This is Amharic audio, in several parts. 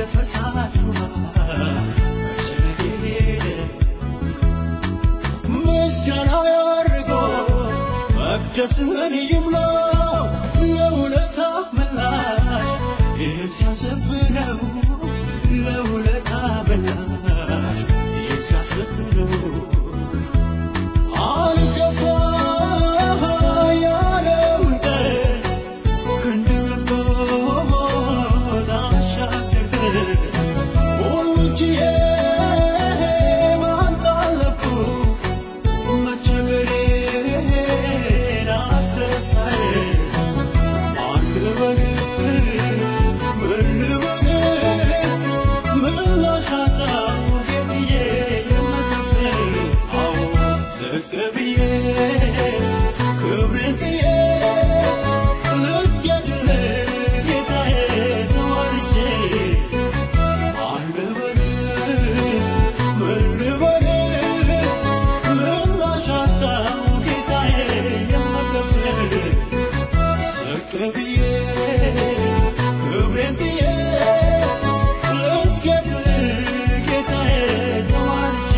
ፈሳሽ ውሃ መጨነቄ ሄደ ምስጋና ያርጎ መቅደስህን ይምላ ለውለታ ምላሽ ይህም ሲያስብ ነው ለውለታ ምላሽ ይህም ሲያስብ ነው አልገባ ያለውን ቀን ክንድ ገፍቶ ላሻገር ሁሉን ችዬ ማን ጣለፍኩ መቸገሬን አስረሳኝ ማን ልበል ምን ልበል ምላሽ አጣሁ ጌትዬ የምከፍል አዎ ዝቅ ብዬ ክብሬን ጥዬ ልስገድል ጌታዬ ተዋርጄ ማን ልበል ምን ልበል ምላሽ አጣሁ ጌታዬ የምከፍል ዝቅ ብዬ ክብሬን ጥዬ ልስገድል ጌታዬ ተዋርጄ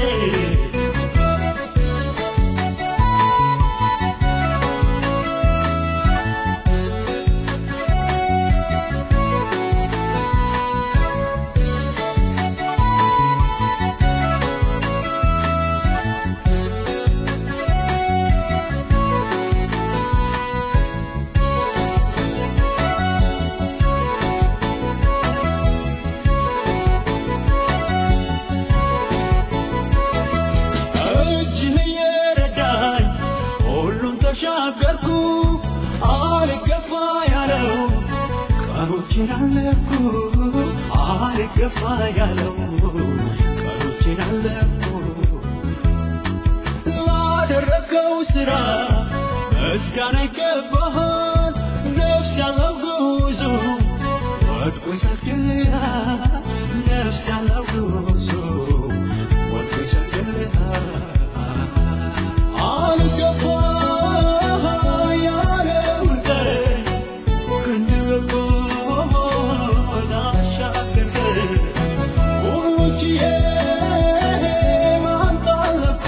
እጅህ እየረዳኝ ሁሉን ተሻገርኩ አልገፋ ያለው ቀኖቼን አለፍኩ አልገፋ ያለው ቀኖቼን አለፍኩ ላደረገው ሥራ ምስጋና ይገባሃል ነፍስ ያለው ጉዞ ወድቆ ይሰግድልሃል ነፍስ ያለው ጉዞ ወድቆ ይሰግድልሃል አልገፋ ያለውን ቀን ክንድ ገፍቶ ላሻገር ሁሉን ችዬ ማን ጣለፍኩ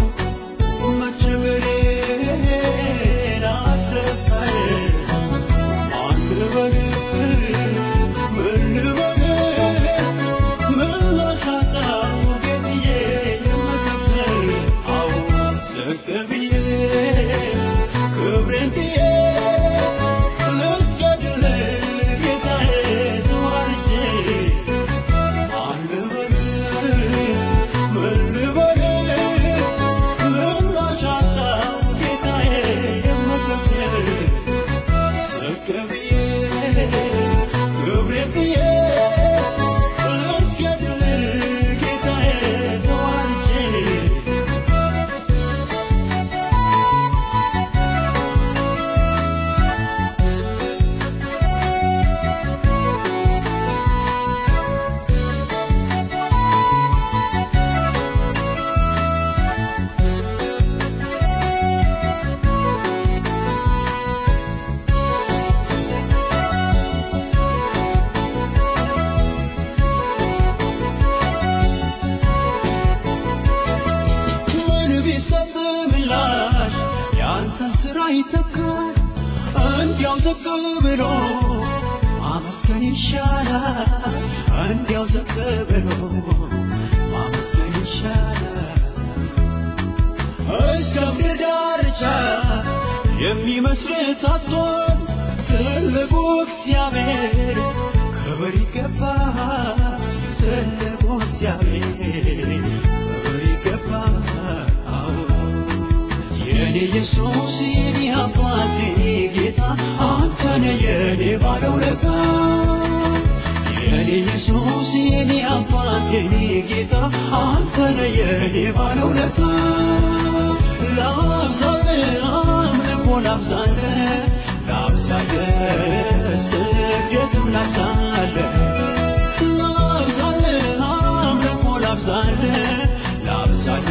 መቸገሬን አስረሳኝ ማን ልበል ምን ልበል ምላሽ አጣሁ ጌትዬ የምከፍል አዎ ዝቅ ብዬ ክብሬን ጥዬ ልስገድል ጌታዬ ተዋርጄ ማን ልበል ምን ልበል ምላሽ አጣሁ ጌታዬ የምከፍል ዝቅ ብዬ ክብሬን ጥዬ ልስገድል ጌታዬ ተዋርጄ ምን ቢሰጥ ምላሽ ያንተን ሥራ ይተካል። እንዲያው ዝቅ ብሎ ማመስገን ይሻላል። እንዲያው ዝቅ ብሎ ማመስገን ይሻላል። እስከ ምድር ዳርቻ የሚመስል ታጥቷል። ትልቁ እግዚአብሔር ክብር ይገባል። ትልቁ እግዚአብሔር ክብር ይገባል። አዎ የኔ ኢየሱስ የኔ አባት የኔ ጌታ አንተነ የኔ ባለውለታ የኔ ኢየሱስ የኔ አባት የኔ ጌታ አንተነ የኔ ባለውለታ ላብዛለ አምልኮ ላብዛለ ላብዛለ ስግደትም ላብዛለ ላብዛለ አምልኮ ላብዛለ ላብዛለ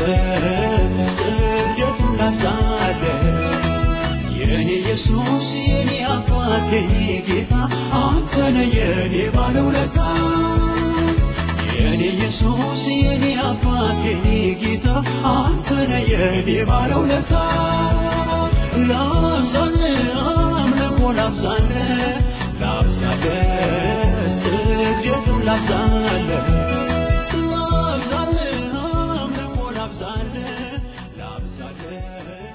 ስግደትም ላብዛለ የኔ ኢየሱስ የኔ አባት የኔ ጌታ አንተነ የኔ ባለውለታ ኢየሱስ የኔ አባት የኔ ጌታ አንተ ነህ የኔ ባለውለታ ላብዛልህ አምልኮ ላብዛልህ ላብዛልህ ስግደትም ላብዛልህ ላብዛልህ አምልኮ ላብዛልህ ላብዛልህ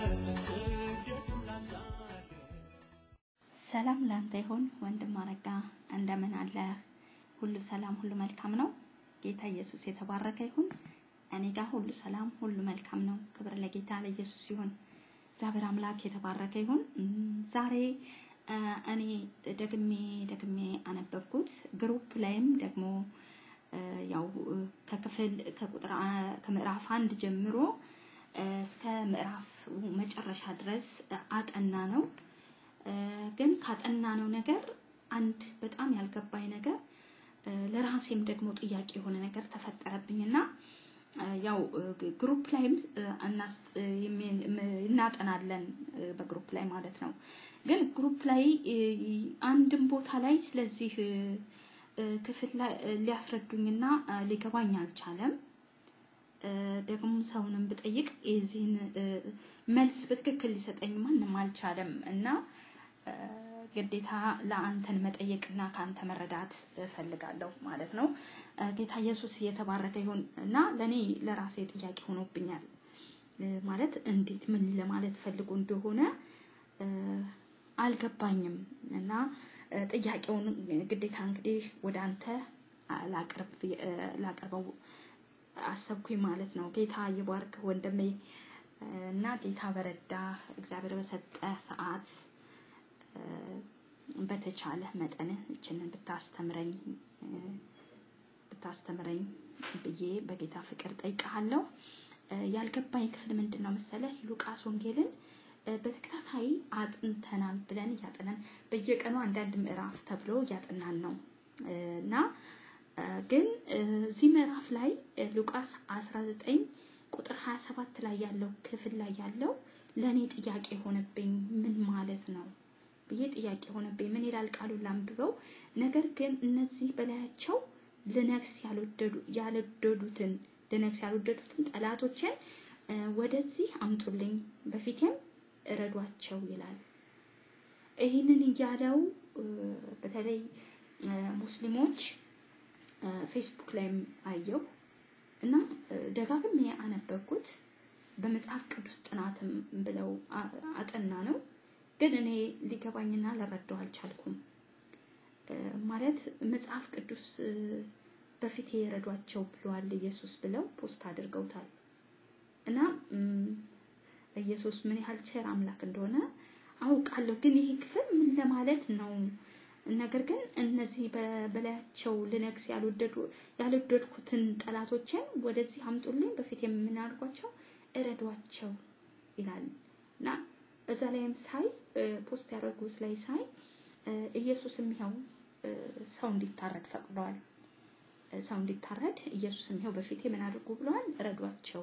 ስግደትም ላብዛልህ ሰላም ላንተ ይሁን ወንድም አረጋ፣ እንደምን አለ? ሁሉ ሰላም፣ ሁሉ መልካም ነው። ጌታ ኢየሱስ የተባረከ ይሁን። እኔ ጋር ሁሉ ሰላም፣ ሁሉ መልካም ነው። ክብር ለጌታ ለኢየሱስ ይሁን። እግዚአብሔር አምላክ የተባረከ ይሁን። እም፣ ዛሬ እ፣ እኔ ደግሜ ደግሜ አነበብኩት። ግሩፕ ላይም ደግሞ እ፣ ያው እ፣ ከክፍል ከቁጥር አ- ከምዕራፍ አንድ ጀምሮ እ፣ እስከ ምዕራፍ መጨረሻ ድረስ እ፣ አጠና ነው እ፣ ግን ካጠናነው ነገር አንድ በጣም ያልገባኝ ነገር እ፣ ለራሴም ደግሞ ጥያቄ የሆነ ነገር ተፈጠረብኝና እ፣ ያው እ፣ ግ- ግሩፕ ላይም እ፣ እናስ- እ፣ የሚ- ም- እናጠናለን እ፣ በግሩፕ ላይ ማለት ነው። ግን ግሩፕ ላይ እ፣ አንድም ቦታ ላይ ስለዚህ እ፣ እ፣ ክፍል ላይ እ፣ ሊያስረዱኝና እ፣ ሊገባኝ አልቻለም። እ፣ ደግሞ ሰውንም ብጠይቅ የዚህን እ፣ መልስ በትክክል ሊሰጠኝ ማንም አልቻለም እና እ፣ ግዴታ ለአንተን መጠየቅና ከአንተ መረዳት እፈልጋለሁ ማለት ነው። እ፣ ጌታ ኢየሱስ እየተባረከ ይሁን እና ለእኔ ለራሴ ጥያቄ ሆኖብኛል እ፣ ማለት እንዴት ምን ለማለት ፈልጎ እንደሆነ እ፣ አልገባኝም እና እ፣ ጥያቄውን ግዴታ እንግዲህ ወደ አንተ አ- ላቅርብ እ፣ ላቀርበው አሰብኩኝ ማለት ነው። ጌታ ይባርክ ወንድሜ እ፣ እና ጌታ በረዳ እግዚአብሔር በሰጠ ሰዓት እ፣ በተቻለ መጠን እችንን ብታስተምረኝ እ፣ ብታስተምረኝ ብዬ በጌታ ፍቅር ጠይቀሃለሁ። እ፣ ያልገባኝ ክፍል ምንድን ነው መሰለህ? ሉቃስ ወንጌልን እ፣ በተከታታይ አጥንተናል ብለን እያጠናን በየቀኑ አንዳንድ ምዕራፍ ተብሎ እያጠናን ነው እ፣ እና እ፣ ግን እ፣ እዚህ ምዕራፍ ላይ እ፣ ሉቃስ 19 ቁጥር 27 ላይ ያለው ክፍል ላይ ያለው ለእኔ ጥያቄ ሆነብኝ። ምን ማለት ነው ብዬ ጥያቄ ሆነብኝ። ምን ይላል ቃሉን ላንብበው። ነገር ግን እነዚህ በላያቸው ልነግስ ያልወደዱ ያልወደዱትን ልነግስ ያልወደዱትን ጠላቶችን እ፣ ወደዚህ አምጡልኝ በፊቴም እረዷቸው ይላል። ይህንን እያለው እ፣ በተለይ እ፣ ሙስሊሞች እ፣ ፌስቡክ ላይም አየሁ እና እ፣ ደጋግሜ አነበብኩት። በመጽሐፍ ቅዱስ ጥናትም ብለው አ- አጠና ነው፣ ግን እኔ ሊገባኝና ልረዳው አልቻልኩም። እ፣ ማለት መጽሐፍ ቅዱስ እ፣ በፊቴ የረዷቸው ብለዋል ኢየሱስ ብለው ፖስት አድርገውታል እና እም፣ ኢየሱስ ምን ያህል ቸር አምላክ እንደሆነ አውቃለሁ። ግን ይህ ክፍል ምን ለማለት ነው? ነገር ግን እነዚህ በ- በላያቸው ልነግስ ያልወደዱ ያልወደድኩትን ጠላቶችን ወደዚህ አምጡልኝ በፊት የምናደርጓቸው እረዷቸው ይላል እና እዛ ላይም ሳይ እ፣ ፖስት ያደረጉት ላይ ሳይ እ፣ ኢየሱስም ይኸው እ፣ ሰው እንዲታረድ ፈቅደዋል። እ፣ ሰው እንዲታረድ ኢየሱስም ይኸው በፊቴ ምን አድርጉ ብለዋል? እረዷቸው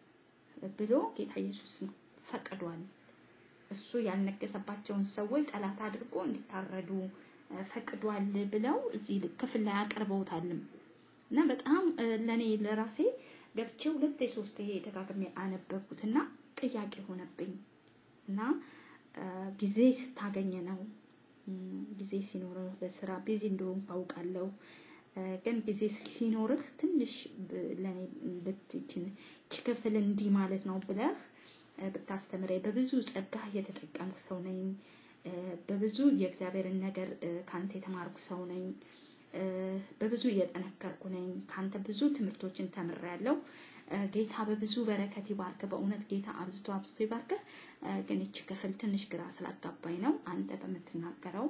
ብሎ ጌታ ኢየሱስ ፈቅዷል። እሱ ያልነገሰባቸውን ሰዎች ጠላት አድርጎ እንዲታረዱ እ፣ ፈቅዷል ብለው እዚህ ክፍል ላይ አቅርበውታልም እና በጣም እ፣ ለኔ ለራሴ ገብቼ ሁለቴ ሶስቴ ደጋግሜ አነበብኩትና ጥያቄ ሆነብኝ እና እ፣ ጊዜ ስታገኘ ነው እም፣ ጊዜ ሲኖርህ በስራ ቢዚ እንደሆንኩ አውቃለሁ እ፣ ግን ጊዜ ሲኖርህ ትንሽ ብ- ለኔ ብትችን ክፍል እንዲህ ማለት ነው ብለህ እ፣ ብታስተምረኝ በብዙ ጸጋ የተጠቀምኩ ሰው ነኝ። እ፣ በብዙ የእግዚአብሔርን ነገር እ፣ ካንተ የተማርኩ ሰው ነኝ። እ፣ በብዙ እየጠነከርኩ ነኝ። ካንተ ብዙ ትምህርቶችን ተምሬያለሁ። እ፣ ጌታ በብዙ በረከት ይባርክ። በእውነት ጌታ አብዝቶ አብዝቶ ይባርክ። ግን ይቺ ክፍል ትንሽ ግራ ስላጋባኝ ነው አንተ በምትናገረው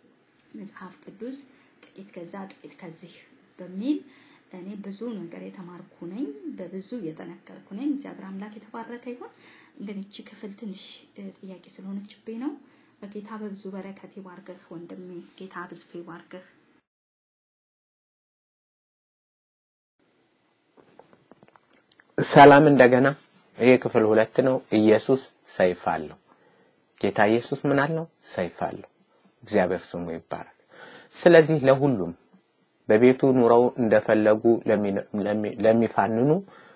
መጽሐፍ ቅዱስ ጥቂት ከዛ ጥቂት ከዚህ በሚል እኔ ብዙ ነገር የተማርኩ ነኝ፣ በብዙ እየጠነከርኩ ነኝ። እግዚአብሔር አምላክ የተባረከ ይሁን። ግን እቺ ክፍል ትንሽ እ፣ ጥያቄ ስለሆነችብኝ ነው። በጌታ በብዙ በረከት ይባርክህ ወንድሜ። ጌታ አብዝቶ ይባርክህ። ሰላም እንደገና ይሄ ክፍል ሁለት ነው። ኢየሱስ ሰይፍ አለው። ጌታ ኢየሱስ ምን አለው? ሰይፍ አለው። እግዚአብሔር ስሙ ይባረክ። ስለዚህ ለሁሉም በቤቱ ኑረው እንደፈለጉ ለሚፋንኑ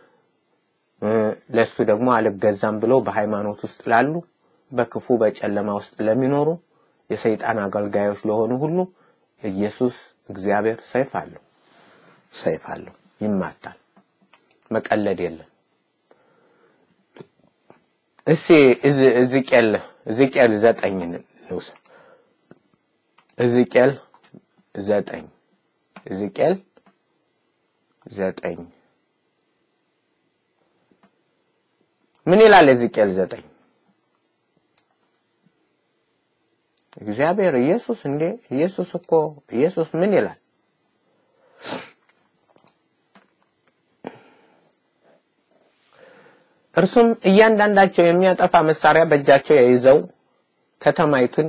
ለሱ ደግሞ አልገዛም ብለው በሃይማኖት ውስጥ ላሉ በክፉ በጨለማ ውስጥ ለሚኖሩ የሰይጣን አገልጋዮች ለሆኑ ሁሉ ኢየሱስ እግዚአብሔር ሰይፍ አለው፣ ሰይፍ አለው፣ ይማታል። መቀለድ የለም። እስኪ ሕዝቅኤል ሕዝቅኤል ዘጠኝን ልውሰድ። ሕዝቅኤል ዘጠኝ ሕዝቅኤል ዘጠኝ ምን ይላል? ሕዝቅኤል ዘጠኝ እግዚአብሔር ኢየሱስ እንዴ ኢየሱስ እኮ ኢየሱስ ምን ይላል? እርሱም እያንዳንዳቸው የሚያጠፋ መሳሪያ በእጃቸው ይዘው ከተማይቱን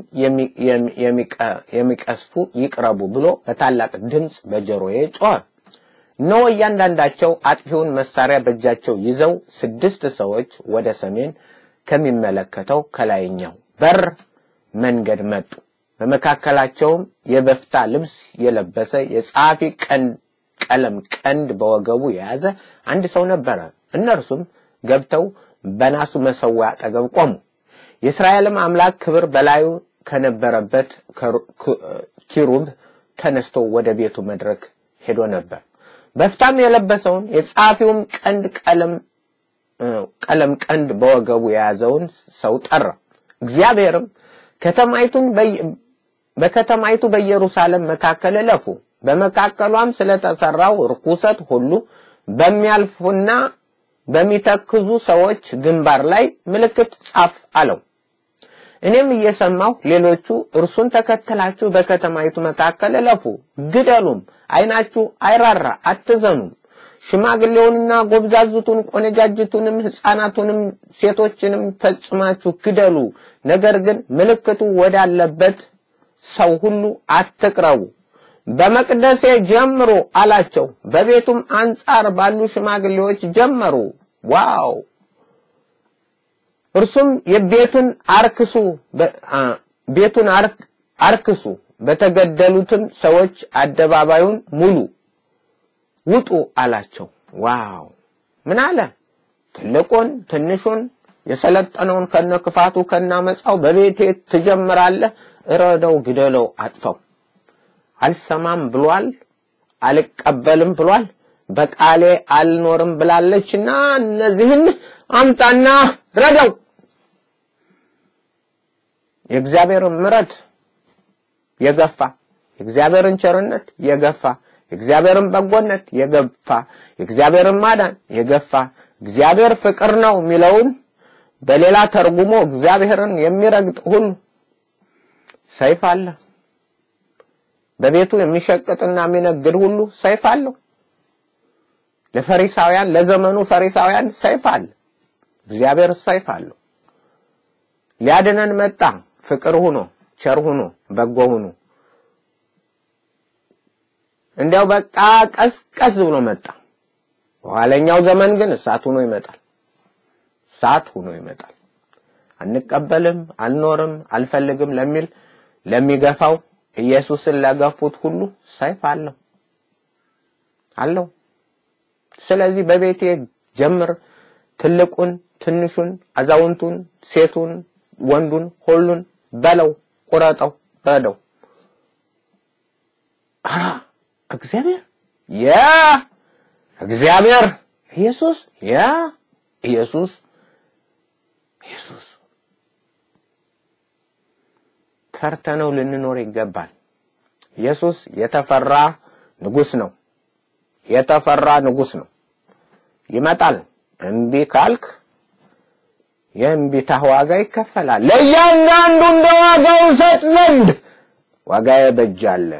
የሚቀስፉ ይቅረቡ ብሎ በታላቅ ድምፅ በጆሮዬ ጮኸ። እነሆ እያንዳንዳቸው አጥፊውን መሳሪያ በእጃቸው ይዘው ስድስት ሰዎች ወደ ሰሜን ከሚመለከተው ከላይኛው በር መንገድ መጡ። በመካከላቸውም የበፍታ ልብስ የለበሰ የጸሐፊ ቀለም ቀንድ በወገቡ የያዘ አንድ ሰው ነበረ። እነርሱም ገብተው በናሱ መሠዊያ አጠገብ ቆሙ። የእስራኤልም አምላክ ክብር በላዩ ከነበረበት ኪሩብ ተነስቶ ወደ ቤቱ መድረክ ሄዶ ነበር። በፍታም የለበሰውን የጸሐፊውም ቀንድ ቀለም ቀለም ቀንድ በወገቡ የያዘውን ሰው ጠራ። እግዚአብሔርም ከተማይቱን በከተማይቱ በኢየሩሳሌም መካከል እለፉ፣ በመካከሏም ስለተሰራው ርኩሰት ሁሉ በሚያልፉና በሚተክዙ ሰዎች ግንባር ላይ ምልክት ጻፍ አለው። እኔም እየሰማሁ ሌሎቹ እርሱን ተከትላችሁ በከተማይቱ መካከል እለፉ፣ ግደሉም፣ ዓይናችሁ አይራራ፣ አትዘኑም። ሽማግሌውንና ጎብዛዝቱን፣ ቆነጃጅቱንም፣ ሕፃናቱንም፣ ሴቶችንም ፈጽማችሁ ግደሉ። ነገር ግን ምልክቱ ወዳለበት ሰው ሁሉ አትቅረቡ። በመቅደሴ ጀምሩ አላቸው። በቤቱም አንጻር ባሉ ሽማግሌዎች ጀመሩ። ዋው! እርሱም የቤቱን አርክሱ ቤቱን አርክሱ፣ በተገደሉትም ሰዎች አደባባዩን ሙሉ ውጡ አላቸው። ዋው! ምን አለ? ትልቁን ትንሹን የሰለጠነውን ከነ ክፋቱ ከነ አመፃው በቤቴ ትጀምራለህ። እረደው፣ ግደለው፣ አጥፈው። አልሰማም ብሏል፣ አልቀበልም ብሏል፣ በቃሌ አልኖርም ብላለችና እነዚህን አምጣና ረደው። የእግዚአብሔርን ምሕረት የገፋ የእግዚአብሔርን ቸርነት የገፋ የእግዚአብሔርን በጎነት የገፋ የእግዚአብሔርን ማዳን የገፋ እግዚአብሔር ፍቅር ነው የሚለውን በሌላ ተርጉሞ እግዚአብሔርን የሚረግጥ ሁሉ ሰይፍ አለ። በቤቱ የሚሸቅጥና የሚነግድ ሁሉ ሰይፍ አለው። ለፈሪሳውያን ለዘመኑ ፈሪሳውያን ሰይፍ አለ። እግዚአብሔር ሰይፍ አለው። ሊያድነን መጣ። ፍቅር ሁኖ ቸር ሁኖ በጎ ሁኖ እንዲያው በቃ ቀስቀስ ብሎ መጣ። በኋለኛው ዘመን ግን እሳት ሁኖ ይመጣል። እሳት ሁኖ ይመጣል። አንቀበልም፣ አልኖርም፣ አልፈልግም ለሚል ለሚገፋው ኢየሱስን ለገፉት ሁሉ ሰይፍ አለው አለው። ስለዚህ በቤቴ ጀምር፣ ትልቁን፣ ትንሹን፣ አዛውንቱን፣ ሴቱን፣ ወንዱን ሁሉን በለው፣ ቁረጠው፣ ረደው። አራ እግዚአብሔር ያ እግዚአብሔር ኢየሱስ ያ ኢየሱስ ኢየሱስ ፈርተነው ልንኖር ይገባል። ኢየሱስ የተፈራ ንጉሥ ነው። የተፈራ ንጉሥ ነው። ይመጣል። እምቢ ካልክ የእምቢታህ ዋጋ ይከፈላል። ለእያንዳንዱ እንደ ዋጋው እሰጥ ዘንድ ዋጋዬ በእጄ አለ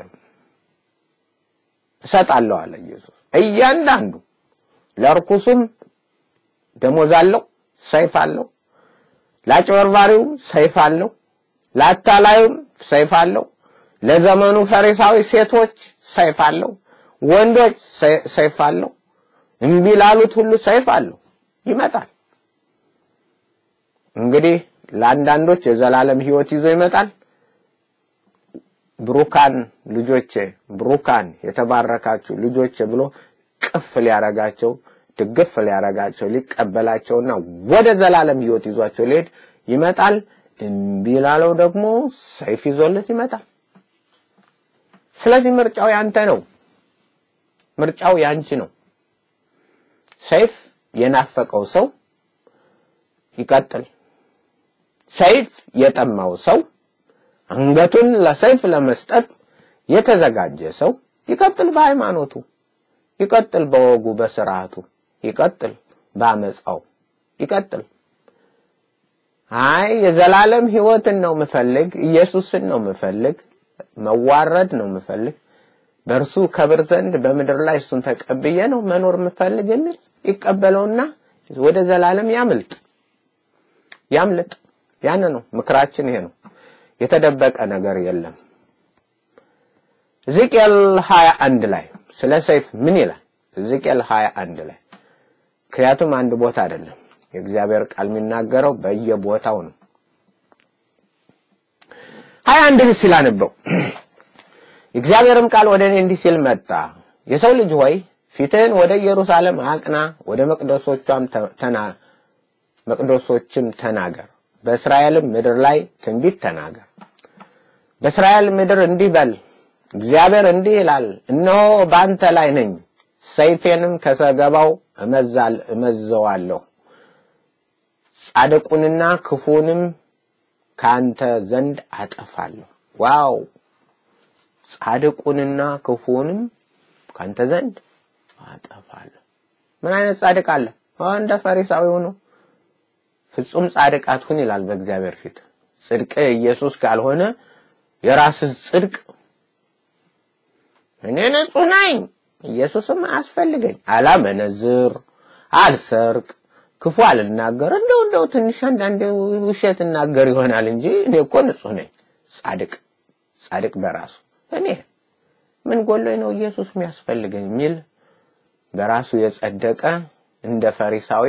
እሰጣለሁ አለ ኢየሱስ። እያንዳንዱ ለርኩሱም ደሞዝ አለው፣ ሰይፍ አለው። ለአጭበርባሪውም ሰይፍ አለው፣ ለአታላዩም ሰይፍ አለው። ለዘመኑ ፈሪሳዊ ሴቶች ሰይፍ አለው፣ ወንዶች ሰይፍ አለው። እምቢ ላሉት ሁሉ ሰይፍ አለው። ይመጣል። እንግዲህ ለአንዳንዶች የዘላለም ሕይወት ይዞ ይመጣል። ብሩካን ልጆቼ ብሩካን የተባረካችሁ ልጆቼ ብሎ ቅፍ ሊያረጋቸው ድግፍ ሊያረጋቸው ሊቀበላቸውና ወደ ዘላለም ህይወት ይዟቸው ሊሄድ ይመጣል። እምቢ ላለው ደግሞ ሰይፍ ይዞለት ይመጣል። ስለዚህ ምርጫው ያንተ ነው። ምርጫው ያንቺ ነው። ሰይፍ የናፈቀው ሰው ይቀጥል። ሰይፍ የጠማው ሰው አንገቱን ለሰይፍ ለመስጠት የተዘጋጀ ሰው ይቀጥል በሃይማኖቱ፣ ይቀጥል በወጉ በስርዓቱ፣ ይቀጥል በአመፃው፣ ይቀጥል። አይ የዘላለም ህይወትን ነው ምፈልግ፣ ኢየሱስን ነው ምፈልግ፣ መዋረድ ነው ምፈልግ፣ በእርሱ ከብር ዘንድ በምድር ላይ እሱን ተቀብዬ ነው መኖር ምፈልግ የሚል ይቀበለውና ወደ ዘላለም ያምልጥ ያምልጥ። ያን ነው ምክራችን፣ ይሄ ነው። የተደበቀ ነገር የለም። ሕዝቅኤል 21 ላይ ስለ ሰይፍ ምን ይላል? ሕዝቅኤል 21 ላይ ምክንያቱም አንድ ቦታ አይደለም የእግዚአብሔር ቃል የሚናገረው በየቦታው ነው። 21 ሲል አነበው የእግዚአብሔርም ቃል ወደ እኔ እንዲህ ሲል መጣ፣ የሰው ልጅ ሆይ ፊትህን ወደ ኢየሩሳሌም አቅና፣ ወደ መቅደሶቿም ተና መቅደሶችም ተናገር፣ በእስራኤልም ምድር ላይ ትንቢት ተናገር። በእስራኤል ምድር እንዲህ በል፣ እግዚአብሔር እንዲህ ይላል፣ እነሆ በአንተ ላይ ነኝ፣ ሰይፌንም ከሰገባው እመዛል እመዘዋለሁ፣ ጻድቁንና ክፉንም ከአንተ ዘንድ አጠፋለሁ። ዋው! ጻድቁንና ክፉንም ከአንተ ዘንድ አጠፋለሁ። ምን አይነት ጻድቅ አለ? እንደ ፈሪሳዊው ነው። ፍጹም ጻድቅ አትሁን ይላል በእግዚአብሔር ፊት። ጽድቅ ኢየሱስ ካልሆነ የራስህ ጽድቅ እኔ ንጹህ ነኝ ኢየሱስም አያስፈልገኝ፣ አላመነዝር፣ አልሰርቅ፣ ክፉ አልናገር፣ እንደው እንደው ትንሽ አንዳንዴ ውሸት እናገር ይሆናል እንጂ እኔ እኮ ንጹህ ነኝ። ጻድቅ ጻድቅ በራሱ እኔ ምን ጎሎኝ ነው ኢየሱስ የሚያስፈልገኝ የሚል በራሱ የጸደቀ እንደ ፈሪሳዊ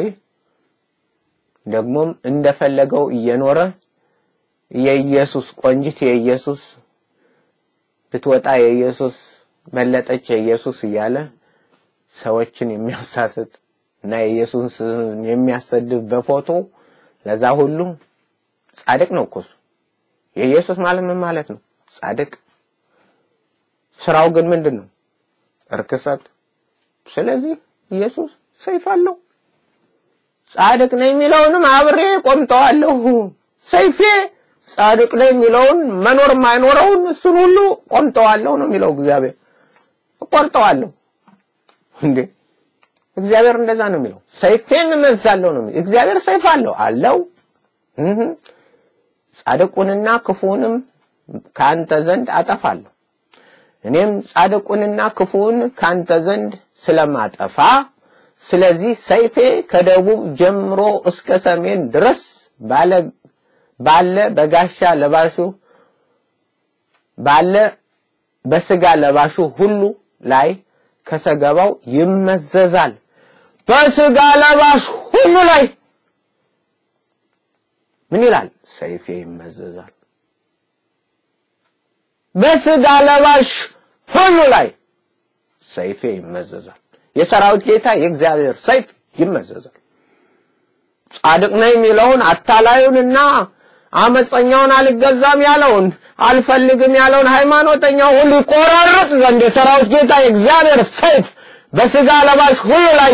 ደግሞም እንደፈለገው እየኖረ የኢየሱስ ቆንጂት የኢየሱስ ብትወጣ የኢየሱስ በለጠች የኢየሱስ እያለ ሰዎችን የሚያሳስት እና የኢየሱስ የሚያሰድብ በፎቶ ለዛ ሁሉ ጻድቅ ነው እኮ እሱ። የኢየሱስ ማለት ምን ማለት ነው? ጻድቅ። ስራው ግን ምንድን ነው? እርክሰት። ስለዚህ ኢየሱስ ሰይፍ አለው። ጻድቅ ነው የሚለውንም አብሬ ቆምጠዋለሁ። ሰይፌ ጻድቅ ነው የሚለውን መኖር የማይኖረውን እሱን ሁሉ ቆምጠዋለሁ ነው የሚለው እግዚአብሔር። እቆርጠዋለሁ እንዴ! እግዚአብሔር እንደዛ ነው የሚለው። ሰይፌን እመዛለሁ ነው የሚለው። እግዚአብሔር ሰይፍ አለው አለው። ጻድቁንና ክፉንም ከአንተ ዘንድ አጠፋለሁ። እኔም ጻድቁንና ክፉን ከአንተ ዘንድ ስለማጠፋ ስለዚህ ሰይፌ ከደቡብ ጀምሮ እስከ ሰሜን ድረስ ባለ ባለ በጋሻ ለባሹ ባለ በስጋ ለባሹ ሁሉ ላይ ከሰገባው ይመዘዛል። በስጋ ለባሽ ሁሉ ላይ ምን ይላል? ሰይፌ ይመዘዛል። በስጋ ለባሽ ሁሉ ላይ ሰይፌ ይመዘዛል። የሰራዊት ጌታ የእግዚአብሔር ሰይፍ ይመዘዛል። ጻድቅ ነኝ የሚለውን አታላዩንና አመፀኛውን አልገዛም ያለውን አልፈልግም ያለውን ሃይማኖተኛው ሁሉ ይቆራርጥ ዘንድ የሰራዊት ጌታ የእግዚአብሔር ሰይፍ በስጋ ለባሽ ሁሉ ላይ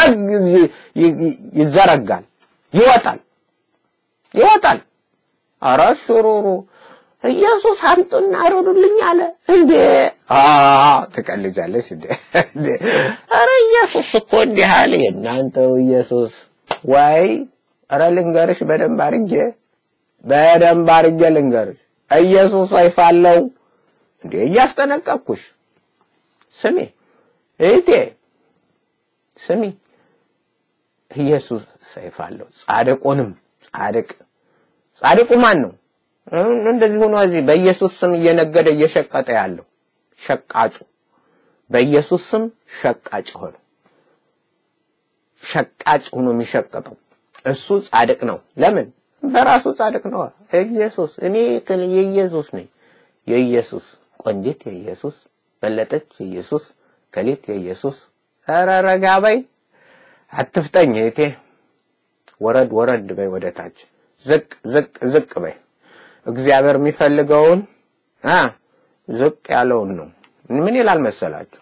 ይዘረጋል፣ ይወጣል ይወጣል። ኧረ ሹሩሩ ኢየሱስ አምጡና አሮዱልኝ አለ እንዴ? አ ትቀልጃለሽ እንዴ? ኧረ ኢየሱስ እኮ እንዲህ አለ። የእናንተው ኢየሱስ ወይ ኧረ ልንገርሽ በደንብ አድርጌ በደንብ አድርጌ ልንገርሽ፣ ኢየሱስ ሰይፍ አለው እንዴ? እያስጠነቀቅኩሽ ስሚ እህቴ ስሚ፣ ኢየሱስ ሰይፍ አለው። ጻድቁንም ጻድቅ ጻድቁ ማን ነው? እንደዚህ ሆኖ እዚህ በኢየሱስ ስም እየነገደ እየሸቀጠ ያለው ሸቃጩ በኢየሱስ ስም ሸቃጭ ሆነ ሸቃጭ ሆኖ የሚሸቀጠው እሱ ጻድቅ ነው። ለምን? በራሱ ጻድቅ ነው። ኢየሱስ እኔ የኢየሱስ ነኝ። የኢየሱስ ቆንጂት የኢየሱስ፣ በለጠች የኢየሱስ፣ ከሊት የኢየሱስ። ኧረ ረጋ በይ አትፍጠኝ እህቴ። ወረድ ወረድ በይ ወደ ታች፣ ዝቅ ዝቅ ዝቅ በይ። እግዚአብሔር የሚፈልገውን አ ዝቅ ያለውን ነው። ምን ይላል መሰላችሁ?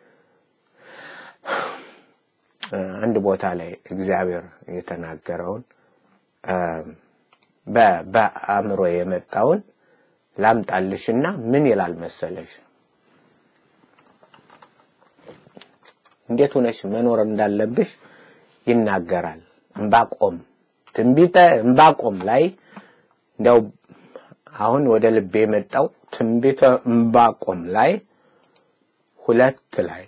አንድ ቦታ ላይ እግዚአብሔር የተናገረውን በአእምሮ የመጣውን ላምጣልሽና ምን ይላል መሰለሽ? እንዴት ሆነሽ መኖር እንዳለብሽ ይናገራል። እምባቆም ትንቢተ እምባቆም ላይ እንደው አሁን ወደ ልቤ የመጣው ትንቢተ እምባቆም ላይ ሁለት ላይ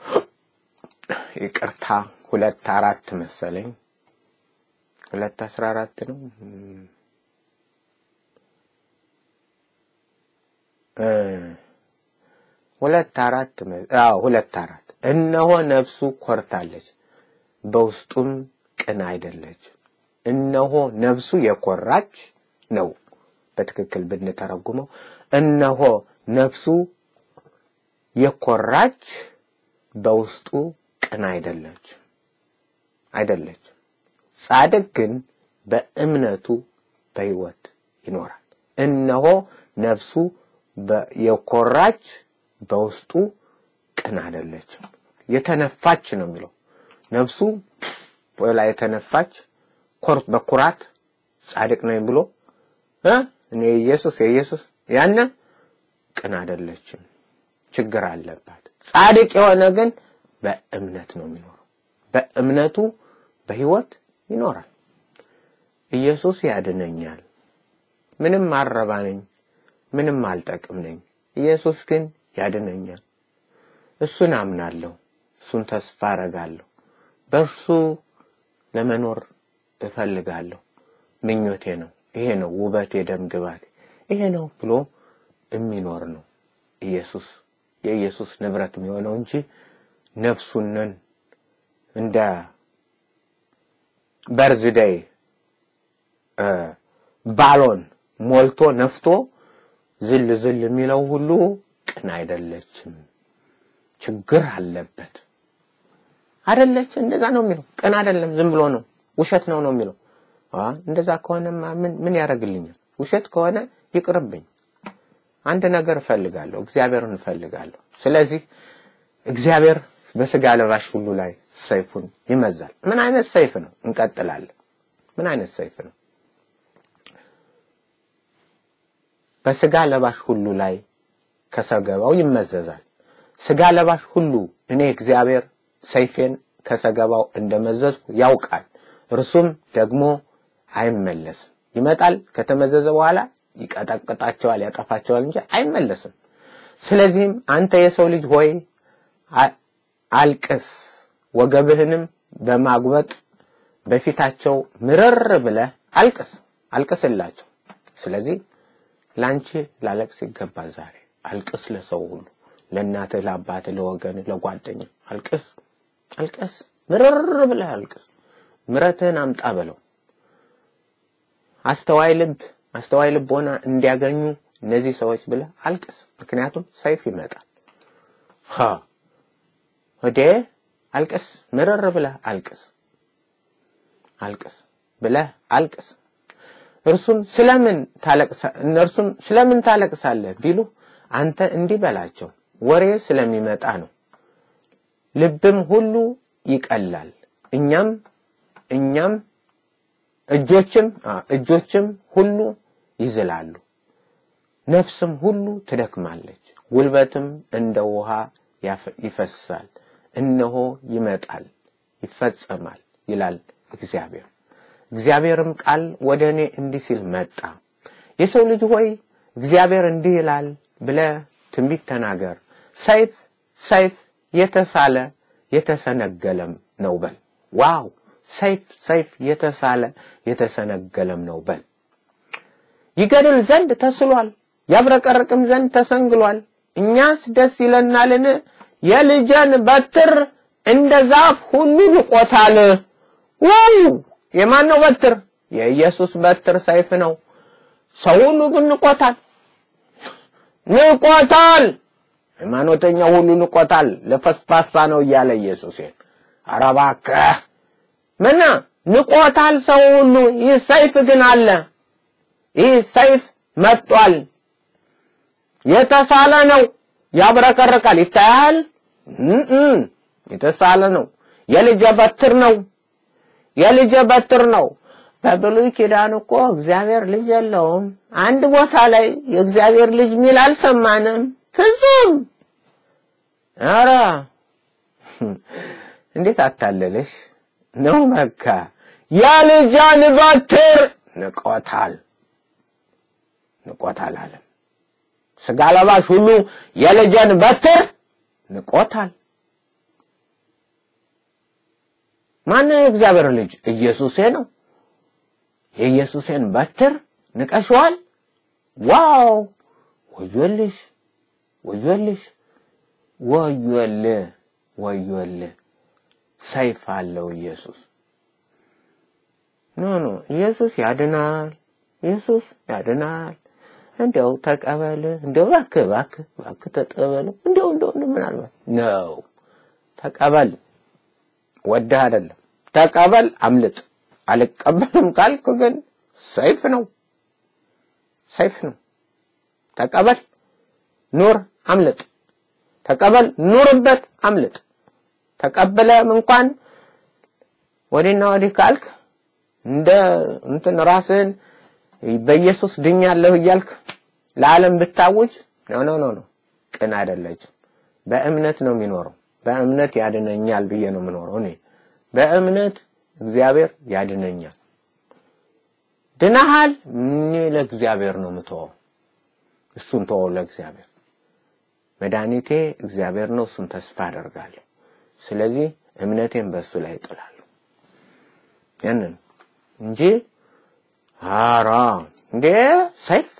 ይቅርታ ሁለት አራት መሰለኝ ሁለት አስራ አራት ነው ሁለት አራት አዎ ሁለት አራት እነሆ ነፍሱ ኮርታለች በውስጡም ቅን አይደለች እነሆ ነፍሱ የኮራች ነው በትክክል ብንተረጉመው እነሆ ነፍሱ የኮራች በውስጡ ቅን አይደለች አይደለች ጻድቅ ግን በእምነቱ በሕይወት ይኖራል እነሆ ነፍሱ የኮራች በውስጡ ቅን አይደለችም የተነፋች ነው የሚለው ነፍሱ ወላ የተነፋች ኮር በኩራት ጻድቅ ነኝ ብሎ እ እኔ ኢየሱስ የኢየሱስ ያነ ቅን አይደለችም ችግር አለባት ጻድቅ የሆነ ግን በእምነት ነው የሚኖረው በእምነቱ በህይወት ይኖራል ኢየሱስ ያድነኛል ምንም አረባ ነኝ ምንም አልጠቅም ነኝ ኢየሱስ ግን ያድነኛል እሱን አምናለሁ እሱን ተስፋ አረጋለሁ በእርሱ ለመኖር እፈልጋለሁ ምኞቴ ነው ይሄ ነው ውበቴ ደም ግባቴ ይሄ ነው ብሎ የሚኖር ነው ኢየሱስ የኢየሱስ ንብረት የሚሆነው እንጂ ነፍሱንን እንደ በርዝደይ ባሎን ሞልቶ ነፍቶ ዝል ዝል የሚለው ሁሉ ቅን አይደለችም ችግር አለበት አይደለች እንደዛ ነው የሚለው ቅን አይደለም ዝም ብሎ ነው ውሸት ነው ነው የሚለው እንደዛ ከሆነማ ምን ምን ያደርግልኛል ውሸት ከሆነ ይቅርብኝ አንድ ነገር እፈልጋለሁ እግዚአብሔርን እፈልጋለሁ ስለዚህ እግዚአብሔር በስጋ ለባሽ ሁሉ ላይ ሰይፉን ይመዛል ምን አይነት ሰይፍ ነው እንቀጥላለን ምን አይነት ሰይፍ ነው በስጋ ለባሽ ሁሉ ላይ ከሰገባው ይመዘዛል ስጋ ለባሽ ሁሉ እኔ እግዚአብሔር ሰይፌን ከሰገባው እንደመዘዝኩ ያውቃል እርሱም ደግሞ አይመለስም ይመጣል ከተመዘዘ በኋላ ይቀጠቅጣቸዋል ያጠፋቸዋል እንጂ አይመለስም ስለዚህም አንተ የሰው ልጅ ሆይ አልቅስ ወገብህንም በማጉበጥ በፊታቸው ምርር ብለህ አልቅስ አልቅስላቸው ስለዚህ ላንቺ ላለቅስ ይገባል ዛሬ አልቅስ ለሰው ሁሉ ለእናትህ ለአባትህ ለወገንህ ለጓደኛ አልቅስ አልቅስ ምርር ብለህ አልቅስ ምረትህን አምጣ በለው አስተዋይ ልብ አስተዋይ ልቦና እንዲያገኙ እነዚህ ሰዎች ብለህ አልቅስ ምክንያቱም ሰይፍ ይመጣል ሀ ወዴ አልቅስ ምርር ብለህ አልቅስ አልቅስ ብለህ አልቅስ እርሱም ስለምን ታለቅሳ እነርሱም ስለምን ታለቅሳለህ ቢሉ አንተ እንዲህ በላቸው ወሬ ስለሚመጣ ነው ልብም ሁሉ ይቀላል እኛም እኛም እጆችም እጆችም ሁሉ ይዝላሉ ነፍስም ሁሉ ትደክማለች ጉልበትም እንደ ውሃ ይፈሳል እነሆ ይመጣል ይፈጸማል ይላል እግዚአብሔር እግዚአብሔርም ቃል ወደ እኔ እንዲህ ሲል መጣ የሰው ልጅ ሆይ እግዚአብሔር እንዲህ ይላል ብለ ትንቢት ተናገር ሰይፍ ሰይፍ የተሳለ የተሰነገለም ነው በል ዋው ሰይፍ ሰይፍ የተሳለ የተሰነገለም ነው በል ይገድል ዘንድ ተስሏል ያብረቀርቅም ዘንድ ተሰንግሏል እኛስ ደስ ይለናልን የልጀን በትር እንደ ዛፍ ሁሉ ልቆታል ዋው የማን ነው በትር የኢየሱስ በትር ሰይፍ ነው ሰው ሁሉ ግን ንቆታል ንቆታል። ሃይማኖተኛ ሁሉ ንቆታል። ለፈስፋሳ ነው እያለ ኢየሱስን ኧረ እባክህ ምና ንቆታል ሰው ሁሉ። ይህ ሰይፍ ግን አለ። ይህ ሰይፍ መጥቷል። የተሳለ ነው፣ ያብረቀርቃል። ይታያል። እም የተሳለ ነው። የልጀ በትር ነው። የልጀ በትር ነው። በብሉይ ኪዳን እኮ እግዚአብሔር ልጅ የለውም። አንድ ቦታ ላይ የእግዚአብሔር ልጅ ሚል አልሰማንም። ፍጹም ኧረ እንዴት አታለለሽ ነው መካ የልጇን በትር ንቆታል ንቆታል አለ። ስጋ ለባሽ ሁሉ የልጅን በትር ንቆታል። ማነው የእግዚአብሔር ልጅ? ኢየሱሴ ነው። የኢየሱሴን በትር ንቀሽዋል። ዋው! ወዮልሽ፣ ወዮልሽ፣ ወዮል፣ ወዮል። ሰይፍ አለው ኢየሱስ። ኖ ኖ፣ ኢየሱስ ያድናል። ኢየሱስ ያድናል። እንዲያው ተቀበል፣ እንዲያው እባክህ እባክህ እባክህ ተቀበል፣ እንዲያው እንዲያው ምናልባት ነው ተቀበል። ወደህ አይደለም ተቀበል፣ አምልጥ። አልቀበልም ካልክ ግን ሰይፍ ነው፣ ሰይፍ ነው። ተቀበል፣ ኑር፣ አምልጥ። ተቀበል፣ ኑርበት፣ አምልጥ። ተቀበለም እንኳን ወዲህና ወዲህ ካልክ እንደ እንትን ራስህን በኢየሱስ ድኛለሁ እያልክ ለዓለም ብታውጅ ነው ነው ነው ነው ቅን አይደለችም። በእምነት ነው የሚኖረው። በእምነት ያድነኛል ብዬ ነው የምኖረው እኔ በእምነት እግዚአብሔር ያድነኛል። ድናሃል፣ እኔ ለእግዚአብሔር ነው የምተወው። እሱን ተወው ለእግዚአብሔር። መድኃኒቴ እግዚአብሔር ነው፣ እሱን ተስፋ አደርጋለሁ። ስለዚህ እምነቴን በእሱ ላይ እጥላለሁ። ያንን እንጂ አራ እንዴ ሰይፍ።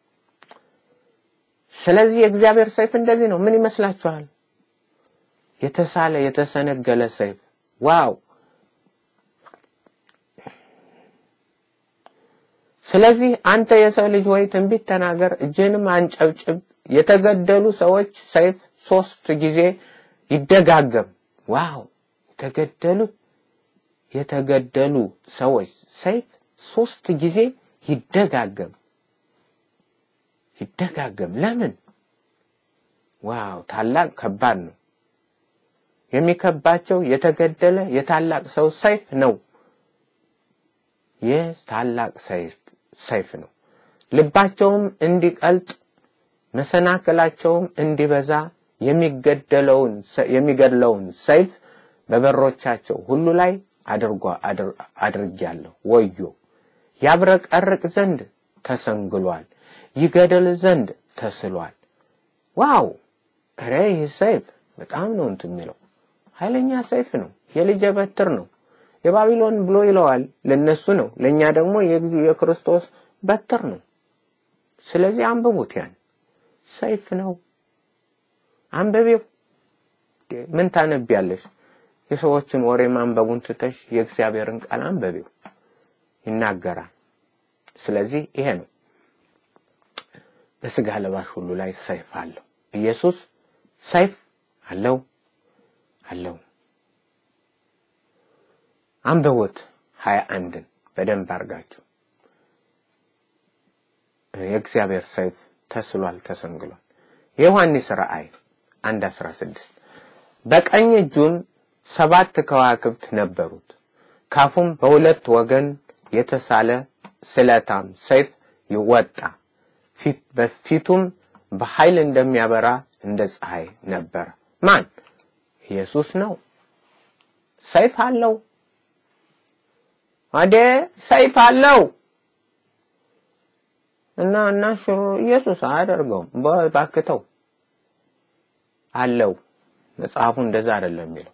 ስለዚህ የእግዚአብሔር ሰይፍ እንደዚህ ነው። ምን ይመስላችኋል? የተሳለ የተሰነገለ ሰይፍ ዋው! ስለዚህ አንተ የሰው ልጅ ወይ ትንቢት ተናገር፣ እጅንም አንጨብጭብ። የተገደሉ ሰዎች ሰይፍ ሶስት ጊዜ ይደጋገም። ዋው! የተገደሉ የተገደሉ ሰዎች ሰይፍ ሶስት ጊዜ ይደጋገም ይደጋገም። ለምን? ዋው! ታላቅ ከባድ ነው። የሚከባቸው የተገደለ የታላቅ ሰው ሰይፍ ነው። ይህ ታላቅ ሰይፍ ሰይፍ ነው። ልባቸውም እንዲቀልጥ መሰናክላቸውም እንዲበዛ የሚገደለውን የሚገድለውን ሰይፍ በበሮቻቸው ሁሉ ላይ አድርጓ አድርጊያለሁ። ወዮ! ያብረቀርቅ ዘንድ ተሰንግሏል፣ ይገደል ዘንድ ተስሏል። ዋው! ኧረ ይህ ሰይፍ በጣም ነው እንትን የሚለው ኃይለኛ ሰይፍ ነው። የልጀ በትር ነው። የባቢሎን ብሎ ይለዋል ለነሱ ነው። ለኛ ደግሞ የክርስቶስ በትር ነው። ስለዚህ አንብቡት። ያን ሰይፍ ነው። አንብቤው። ምን ታነቢያለሽ? የሰዎችን ወሬ ማንበቡን ትተሽ የእግዚአብሔርን ቃል አንብቤው። ይናገራል። ስለዚህ ይሄ ነው። በስጋ ለባሽ ሁሉ ላይ ሰይፍ አለው። ኢየሱስ ሰይፍ አለው አለው። አንብቡት ሀያ አንድን በደንብ አድርጋችሁ የእግዚአብሔር ሰይፍ ተስሏል፣ ተሰንግሏል። የዮሐንስ ራእይ አንድ አስራ ስድስት በቀኝ እጁም ሰባት ከዋክብት ነበሩት፣ ካፉም በሁለት ወገን የተሳለ ስለታም ሰይፍ ይወጣ፣ በፊቱም በኃይል እንደሚያበራ እንደ ፀሐይ ነበረ። ማን? ኢየሱስ ነው። ሰይፍ አለው። አዴ ሰይፍ አለው እና እና ሽሮ ኢየሱስ አያደርገውም። ባክተው አለው። መጽሐፉ እንደዛ አይደለም የሚለው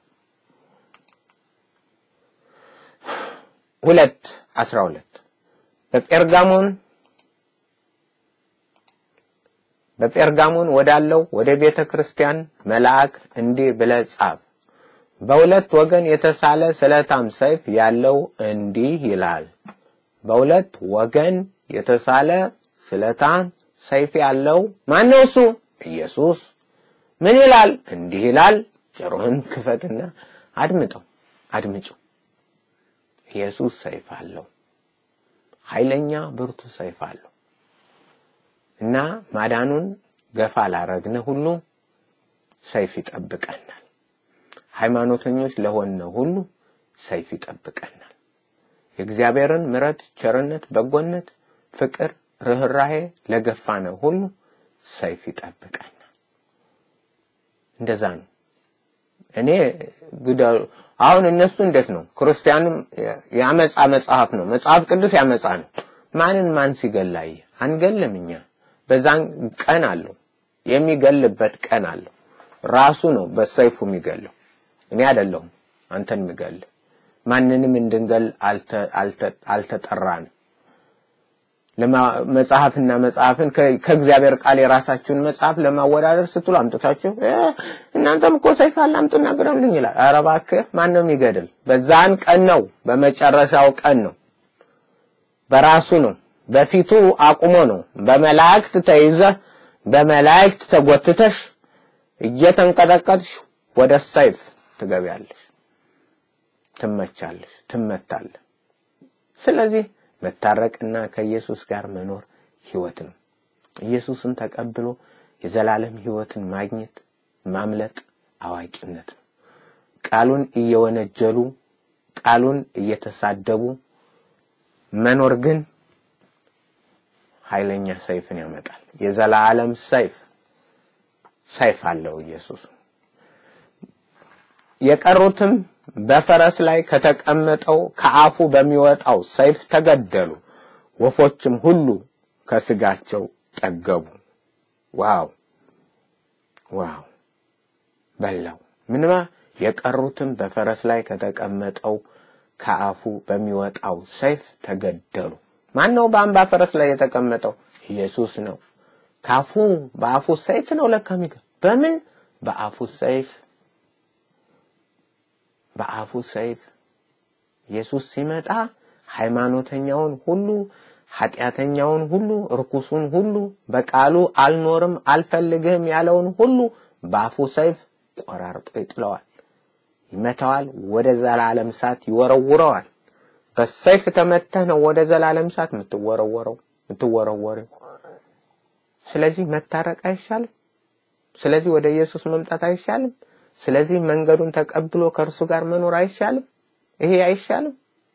ሁለት አስራ ሁለት በጴርጋሞን በጴርጋሞን ወዳለው ወደ ቤተ ክርስቲያን መልአክ እንዲህ ብለህ ጻፍ በሁለት ወገን የተሳለ ስለታም ሰይፍ ያለው እንዲህ ይላል። በሁለት ወገን የተሳለ ስለታም ሰይፍ ያለው ማን ነው? እሱ ኢየሱስ። ምን ይላል? እንዲህ ይላል። ጆሮህን ክፈትና አድምጠው፣ አድምጪው። ኢየሱስ ሰይፍ አለው፣ ኃይለኛ ብርቱ ሰይፍ አለው እና ማዳኑን ገፋ ላረግነ ሁሉ ሰይፍ ይጠብቀናል። ሃይማኖተኞች ለሆነ ሁሉ ሰይፍ ይጠብቀናል። የእግዚአብሔርን ምሕረት፣ ቸርነት፣ በጎነት፣ ፍቅር፣ ርኅራሄ ለገፋነ ሁሉ ሰይፍ ይጠብቀናል። እንደዛ ነው። እኔ ግደሉ አሁን እነሱ እንዴት ነው? ክርስቲያንም ያመጻ መጽሐፍ ነው። መጽሐፍ ቅዱስ ያመጻ ነው። ማንን ማን ሲገላይ አንገልም። እኛ በዛን ቀን አለው የሚገልበት ቀን አለው። ራሱ ነው በሰይፉ የሚገለው። እኔ አይደለሁም አንተን የሚገል ማንንም እንድንገል አልተጠራንም። መጽሐፍና መጽሐፍን ከእግዚአብሔር ቃል የራሳችሁን መጽሐፍ ለማወዳደር ስትሉ አምጥታችሁ እናንተም እኮ ሰይፍ አለ አምጡና ግደሉኝ ይላል። ኧረ እባክህ ማን ነው የሚገድል? በዛን ቀን ነው፣ በመጨረሻው ቀን ነው፣ በራሱ ነው፣ በፊቱ አቁሞ ነው። በመላእክት ተይዘህ በመላእክት ተጎትተሽ እየተንቀጠቀጥሽ ወደ ሰይፍ ትገቢያለሽ፣ ትመቻለሽ፣ ትመታለህ። ስለዚህ መታረቅና ከኢየሱስ ጋር መኖር ህይወት ነው። ኢየሱስን ተቀብሎ የዘላለም ህይወትን ማግኘት ማምለጥ አዋቂነት ነው። ቃሉን እየወነጀሉ ቃሉን እየተሳደቡ መኖር ግን ኃይለኛ ሰይፍን ያመጣል። የዘላለም ሰይፍ ሰይፍ አለው ኢየሱስ። የቀሩትም በፈረስ ላይ ከተቀመጠው ከአፉ በሚወጣው ሰይፍ ተገደሉ። ወፎችም ሁሉ ከስጋቸው ጠገቡ። ዋው ዋው! በላው ምንማ የቀሩትም በፈረስ ላይ ከተቀመጠው ከአፉ በሚወጣው ሰይፍ ተገደሉ። ማን ነው በአምባ ፈረስ ላይ የተቀመጠው? ኢየሱስ ነው። ካፉ በአፉ ሰይፍ ነው ለካ የሚገ በምን በአፉ ሰይፍ በአፉ ሰይፍ ኢየሱስ ሲመጣ ሃይማኖተኛውን ሁሉ ኃጢአተኛውን ሁሉ ርኩሱን ሁሉ በቃሉ አልኖርም አልፈልግህም ያለውን ሁሉ በአፉ ሰይፍ ቆራርጦ ይጥለዋል፣ ይመታዋል፣ ወደ ዘላለም እሳት ይወረውረዋል። በሰይፍ ተመተህ ነው ወደ ዘላለም እሳት የምትወረወረው የምትወረወረው። ስለዚህ መታረቅ አይሻልም? ስለዚህ ወደ ኢየሱስ መምጣት አይሻልም? ስለዚህ መንገዱን ተቀብሎ ከእርሱ ጋር መኖር አይሻልም? ይሄ አይሻልም?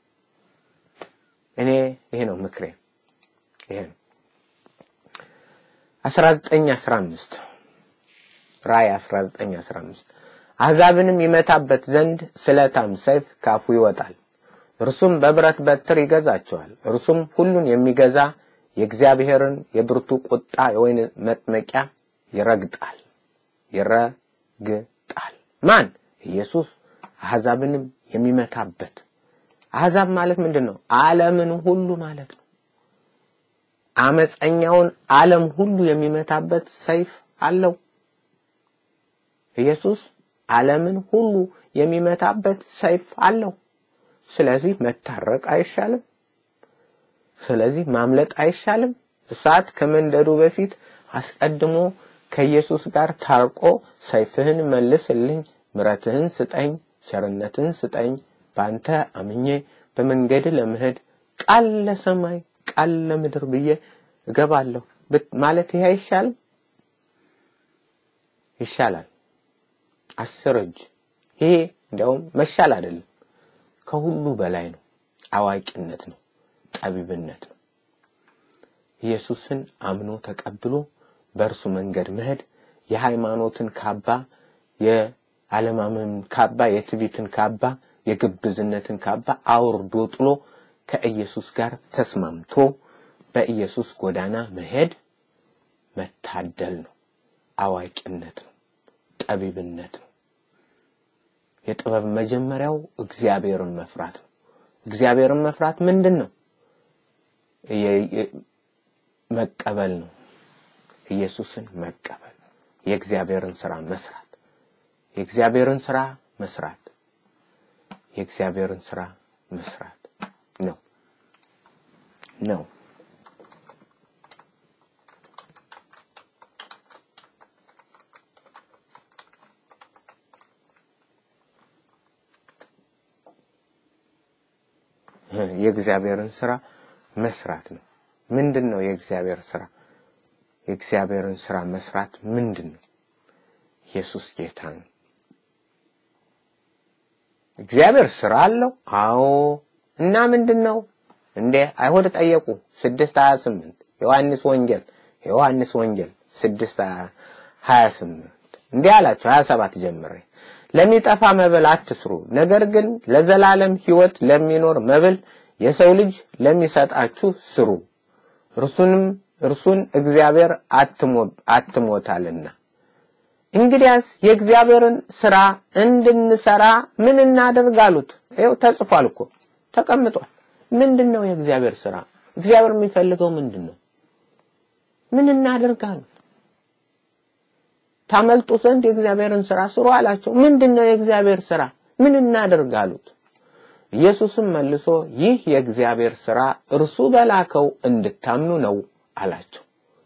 እኔ ይሄ ነው ምክሬ። ይሄ ነው 1915 ራእይ 1915 አሕዛብንም ይመታበት ዘንድ ስለታም ሰይፍ ካፉ ይወጣል፣ እርሱም በብረት በትር ይገዛቸዋል። እርሱም ሁሉን የሚገዛ የእግዚአብሔርን የብርቱ ቁጣ የወይን መጥመቂያ ይረግጣል ይረግጣል። ማን? ኢየሱስ። አሕዛብንም የሚመታበት አሕዛብ ማለት ምንድን ነው? ዓለምን ሁሉ ማለት ነው። አመፀኛውን ዓለም ሁሉ የሚመታበት ሰይፍ አለው። ኢየሱስ ዓለምን ሁሉ የሚመታበት ሰይፍ አለው። ስለዚህ መታረቅ አይሻልም? ስለዚህ ማምለጥ አይሻልም? እሳት ከመንደዱ በፊት አስቀድሞ ከኢየሱስ ጋር ታርቆ ሰይፍህን መልስልኝ፣ ምረትህን ስጠኝ፣ ቸርነትህን ስጠኝ፣ በአንተ አምኜ በመንገድ ለመሄድ ቃል ለሰማይ ቃል ለምድር ብዬ እገባለሁ ማለት ይሄ አይሻልም? ይሻላል። አስር እጅ ይሄ እንዲያውም መሻል አይደለም፣ ከሁሉ በላይ ነው። አዋቂነት ነው፣ ጠቢብነት ነው። ኢየሱስን አምኖ ተቀብሎ በእርሱ መንገድ መሄድ የሃይማኖትን ካባ፣ የዓለማመን ካባ፣ የትዕቢትን ካባ፣ የግብዝነትን ካባ አውርዶ ጥሎ ከኢየሱስ ጋር ተስማምቶ በኢየሱስ ጎዳና መሄድ መታደል ነው፣ አዋቂነት ነው፣ ጠቢብነት ነው። የጥበብ መጀመሪያው እግዚአብሔርን መፍራት ነው። እግዚአብሔርን መፍራት ምንድን ነው? መቀበል ነው። ኢየሱስን መቀበል፣ የእግዚአብሔርን ስራ መስራት፣ የእግዚአብሔርን ስራ መስራት፣ የእግዚአብሔርን ስራ መስራት ነው ነው የእግዚአብሔርን ስራ መስራት ነው። ምንድን ነው የእግዚአብሔር ስራ? የእግዚአብሔርን ስራ መስራት ምንድን ነው? ኢየሱስ ጌታ ነው። እግዚአብሔር ስራ አለው። አዎ። እና ምንድን ነው እንዴ? አይሁድ ጠየቁ። ስድስት ሀያ ስምንት ዮሐንስ ወንጌል ዮሐንስ ወንጌል ስድስት ሀያ ስምንት እንዲህ አላቸው። ሀያ ሰባት ጀምሬ ለሚጠፋ መብል አትስሩ፣ ነገር ግን ለዘላለም ሕይወት ለሚኖር መብል የሰው ልጅ ለሚሰጣችሁ ስሩ፣ እርሱንም እርሱን እግዚአብሔር አትሞታልና። እንግዲያስ የእግዚአብሔርን ስራ እንድንሰራ ምን እናደርግ አሉት። ይኸው ተጽፏል እኮ ተቀምጧል። ምንድን ነው የእግዚአብሔር ስራ? እግዚአብሔር የሚፈልገው ምንድን ነው? ምን እናደርግ አሉት። ታመልጡ ዘንድ የእግዚአብሔርን ስራ ስሩ አላቸው። ምንድን ነው የእግዚአብሔር ስራ? ምን እናደርግ አሉት። ኢየሱስም መልሶ ይህ የእግዚአብሔር ስራ እርሱ በላከው እንድታምኑ ነው አላቸው።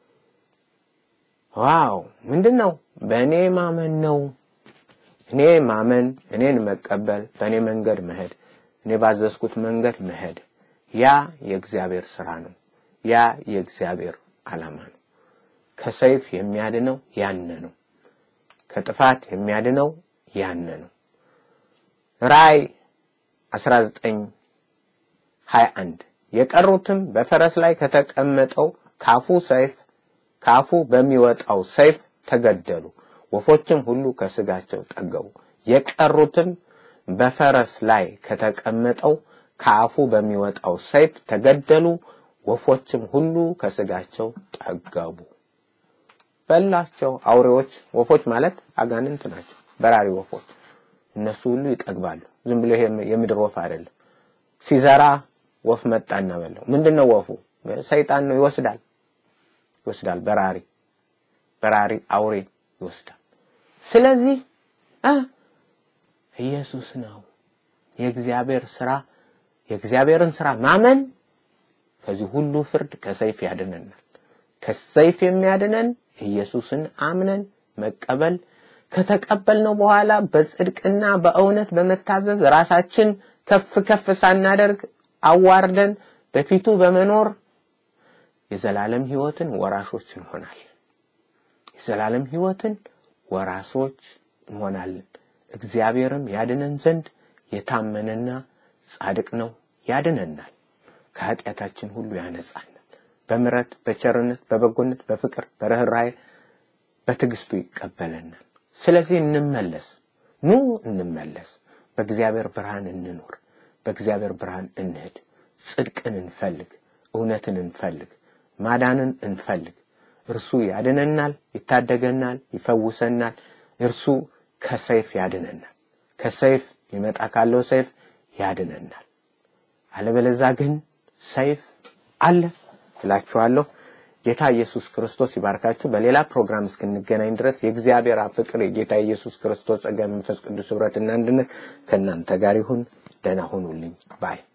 ዋው! ምንድን ነው? በእኔ ማመን ነው። እኔ ማመን፣ እኔን መቀበል፣ በእኔ መንገድ መሄድ፣ እኔ ባዘዝኩት መንገድ መሄድ፣ ያ የእግዚአብሔር ስራ ነው። ያ የእግዚአብሔር ዓላማ ነው። ከሰይፍ የሚያድነው ያነ ነው። ከጥፋት የሚያድነው ያነ ነው። ራእይ 19 21 የቀሩትም በፈረስ ላይ ከተቀመጠው ካፉ ሰይፍ ካፉ በሚወጣው ሰይፍ ተገደሉ። ወፎችም ሁሉ ከስጋቸው ጠገቡ። የቀሩትም በፈረስ ላይ ከተቀመጠው ከአፉ በሚወጣው ሰይፍ ተገደሉ። ወፎችም ሁሉ ከስጋቸው ጠገቡ። በላቸው። አውሬዎች ወፎች ማለት አጋንንት ናቸው። በራሪ ወፎች እነሱ ሁሉ ይጠግባሉ። ዝም ብሎ ይሄ የምድር ወፍ አይደለም። ሲዘራ ወፍ መጣና በላው። ምንድነው ወፉ? ሰይጣን ነው። ይወስዳል ይወስዳል። በራሪ በራሪ አውሬ ይወስዳል። ስለዚህ ኢየሱስ ነው የእግዚአብሔር ስራ የእግዚአብሔርን ስራ ማመን ከዚህ ሁሉ ፍርድ ከሰይፍ ያድነናል። ከሰይፍ የሚያድነን ኢየሱስን አምነን መቀበል ከተቀበልነው በኋላ በጽድቅና በእውነት በመታዘዝ ራሳችን ከፍ ከፍ ሳናደርግ አዋርደን በፊቱ በመኖር የዘላለም ህይወትን ወራሾች እንሆናለን። የዘላለም ህይወትን ወራሾች እንሆናለን። እግዚአብሔርም ያድነን ዘንድ የታመነና ጻድቅ ነው፣ ያድነናል። ከኃጢአታችን ሁሉ ያነጻናል። በምረት በቸርነት በበጎነት በፍቅር በርኅራኄ በትዕግስቱ ይቀበለናል። ስለዚህ እንመለስ፣ ኑ እንመለስ። በእግዚአብሔር ብርሃን እንኖር፣ በእግዚአብሔር ብርሃን እንሄድ። ጽድቅን እንፈልግ፣ እውነትን እንፈልግ፣ ማዳንን እንፈልግ። እርሱ ያድነናል፣ ይታደገናል፣ ይፈውሰናል። እርሱ ከሰይፍ ያድነናል። ከሰይፍ ሊመጣ ካለው ሰይፍ ያድነናል። አለበለዛ ግን ሰይፍ አለ እላችኋለሁ። ጌታ ኢየሱስ ክርስቶስ ይባርካችሁ። በሌላ ፕሮግራም እስክንገናኝ ድረስ የእግዚአብሔር አብ ፍቅር፣ የጌታ ኢየሱስ ክርስቶስ ጸጋ፣ መንፈስ ቅዱስ ህብረትና አንድነት ከእናንተ ጋር ይሁን። ደህና ሁኑልኝ ባይ